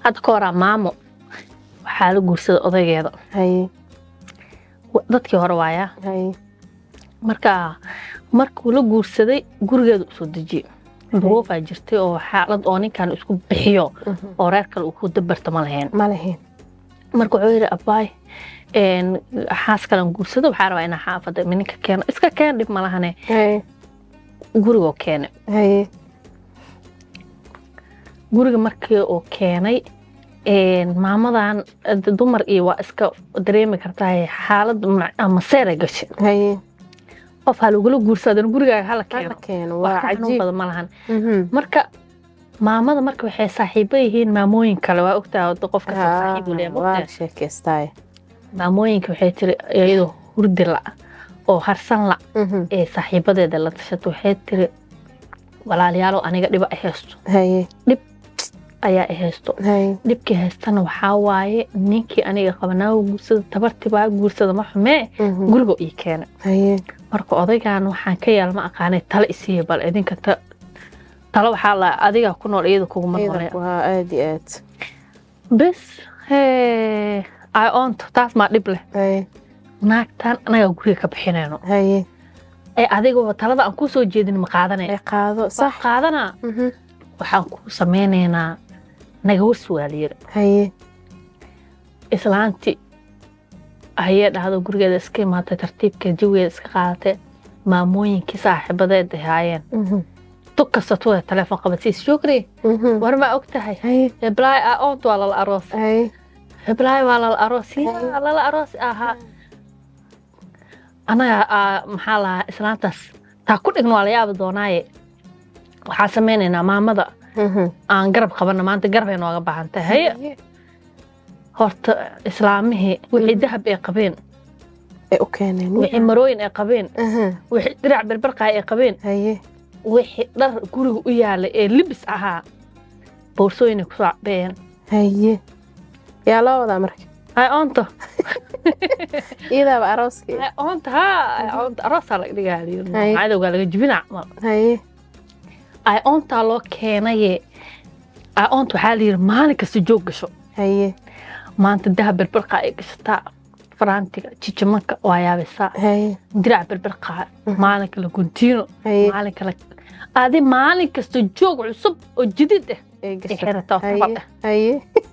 hadda ka horaa maamo waxaa la guursaday odaygeeda haye Wa- dadkii hore waayaa haye marka markuu la guursaday gurigeeda usoo dejiyey duruufaa jirtay oo xaalad oo ninkan isku bixiyo oo reer kale uu ku dabarta ma lahayn ma lahayn marka wuxuu yidhi abaay een, xaas kalan guursado waxaa rabaa inaa xaafada ninka keeno iska keen dhib ma lahane haye gurigoo keene haye guriga markii uu keenay een, maamadan d- dumar iyo waa iska dareemi kartaa xaalad ma- ama seeray gashay haye qof ha lagula guursadana gurigaaga hala hala keeno keeno wax waa ka xanuun cajiib badan ma lahan Mhm. marka maamada marka waxay saaxiibo yihiin maamooyin kale waa ogtahay wada qof kasta Ah, saaxiib uu leeyahay ma waa ogtahay? la sheekaystaaye maamooyinka waxay tiri iyadoo hurdi la oo harsan la Mhm. ee saaxiibadeeda la tashato waxay tiri walaalayaalow aniga dhiba ay haysto haye ayaa ay haysto haye dhibkii haystana waxaa waaye ninkii aniga qabanaawo guursada tabartibaa guursada ma xumee Mhm. guriga ii keena haye marka odaygan waxaan ka yaal ma aqaanay talo isiiya bal idinka ta- talo waxaa la adigaa ku nool iyada kuguma noole ciidanku waa aad iyo aad bes hee ay oonto taas maa dhib leh haye naagtan anagaa guriga ka bixinayno haye ee adigaba talada aan kuu soo jeedin ma qaadanaya ay qaado sax sax qaadanaa Mhm. waxaan kuu sameynaynaa naga warsi waa la yiri haye islaanti ayay dhahdo gurigeeda iska imaatay tartiibkeed jawigeeda iska qaadatay maamooyinkii saaxiibadeed ahaayeen Mhm. tug kasta tuwada telefoon qabadsiis shukri Mhm. war ma og tahay haye heblaay aa oont waa lala aroos haye heblaay waa lala aroos yaa lala aroos ahaa anaga aa maxaa lahaa islaantaas taa ku dhigno waa la yaabi doonaaye waxaa sameynaynaa maamada Mhm. aan garab qabana maanta garab ay nooga baahan tahay haye horta islaamihii wixii dahab ay qabeen ay u keeneen wixii marooyin ay qabeen Mhm. wixii dirac berberqaay ay qabeen haye wixii dhar guriga u yaalay ee libis ahaa boorsooyin ay kusoo cabeen haye yaa loo wadaa marka ay oonto iyadaaba arooskii ay oonto haa ay oonto aroosaa laga dhigaa Haye. cadowgaa laga jibina camal haye ay oontaa loo keenaye ay oonta waxaa la yidhi maalin kasta joog gasho haye maanta dahab berberqa ay gashataa faraantiga jijimanka waa yaabisaa haye dirac berberqa maalin kale guntiino haye maalin kale adi maalin kasta joog cusub oo jidid ah ay ay gashay xirataa oo tabal haye ah haye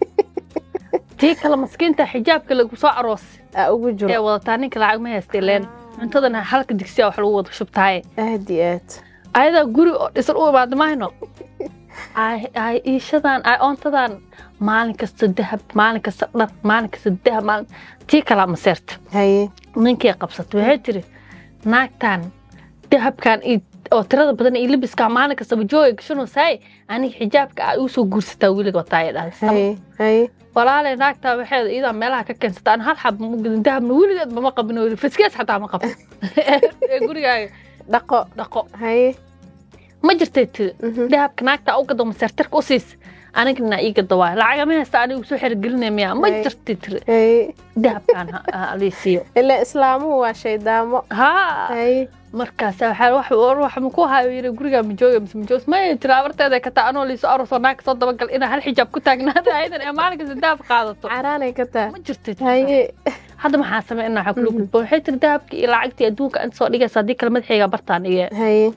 tii kale maskiinta xijaabka lagu soo aroos aa ugu ee jiro wadataa ninka lacag ma haystay leen cuntadana halka digsiya wax lagu wada shubtaaye aad iyo aad ayadaa guri oo dhisan u imaada mahayno ay ay iishadan ay oontadan maalin kasta dahab maalin kasta dhar maalin kasta dahab maalin tii kalaa maseerta haye ninkii qabsatay waxay tiri naagtan dahabkan iyo oo tirada badan iyo libiskaa maalin kastaba jooga gashanaysaay aniga xijaabka aa igu soo guursataa weliga wataa ay dhahay haye haye walaale naagtaa waxeeda iyadaa meelaha ka keensata aan hal xab ma gudin dahabna weligeedba ma qabin oo faskees xataa ma qabin ee gurigaaga dhaqo dhaqo haye ma jirtay tiri Mhm. dahabka naagta u gado maseertarka u siis anigana ii gado waay lacagama haysta anigu soo xergelinaya miya ma Ay. jirtay tiri haye dahabkan ha- ha lii siiyo ilaa islaamuhu waa shaydaamo haa haye markaas waxaa wax wax ma ku hayo yiri guriga ma jooga mise ma jooga ma tiri abarteeda ka taa anoo liiso arosoo naag soo dabagal inaa hal xijaab ku taagnaada ayadan ee maalin kasta dahab qaadato caraanay ka taa ma jirtay haye hadda maxaa sameynaa waxaa kula gudboon waxay tiri dahabkii iyo lacagtii adduunka inta soo dhigaysa haddii kale madaxayga bartaan iyo haye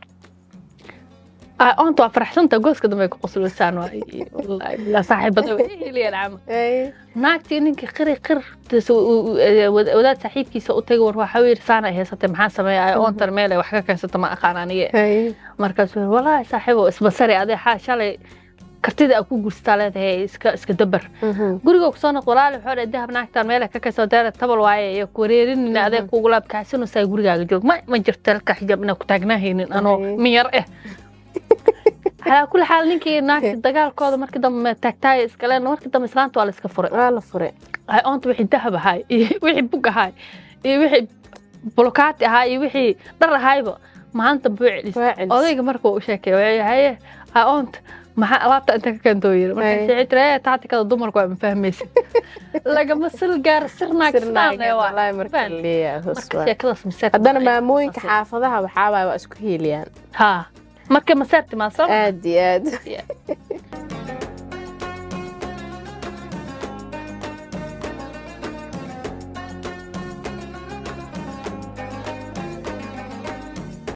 oonta waa faraxsanta gooska dambe ay ku qosloysaan waay wallaahi bilaa saaxiibada way heliyaan camal haye naagtii ninkii qiri qir tis- u- u- u- wad- wadaad saaxiibkiisa u tagay war waxaa yiri saana ay haysatay maxaa sameeya ay oontan meel ay wax ka keensata ma aqaan aniga haye markaasuu yiri walaahi saaxiibo isbasari adee xaa shalay kartida aa ku guursataa leedahay iska iska dabar Mhm. guriga kusoo noq walaali waxoo dhahay dahab naagtaan meel ay ka keensata deera tabal waaye iyo kuwareerinina adee kuugu laabkaxsinaysaa gurigaaga joog ma ma jirto halka xijaab inaa ku taagnaahaynin anoo Ay. min yar eh calaa kulli xaal ninkii naagti dagaalkooda markii dambe taagtaaya iskaleen markii dambe islaanta waa la iska furay waa la fure ay oonta wixii dahab ahaay iyo wixii bug ahaay iyo wixii bolokaati ahaay iyo wixii dhar ahaayba maanta buu celis waa celis odayga marka uu u sheekay waxay haye ay oonta maxaa alaabta inta ka keentoo yiri Ay. markaas waxay tiri ee tactikada dumarku waa ma fahmaysa lagama sil gaaro sirnaag sirnaageed sirnaag waa wallaahi marka Faham. leeyahay hoos marka waa. sheekadaas maseer haddana maamooyinka xaafadaha waxaa waay waa isku hiiliyaan ha marka maseerti maa soo aad iyo aad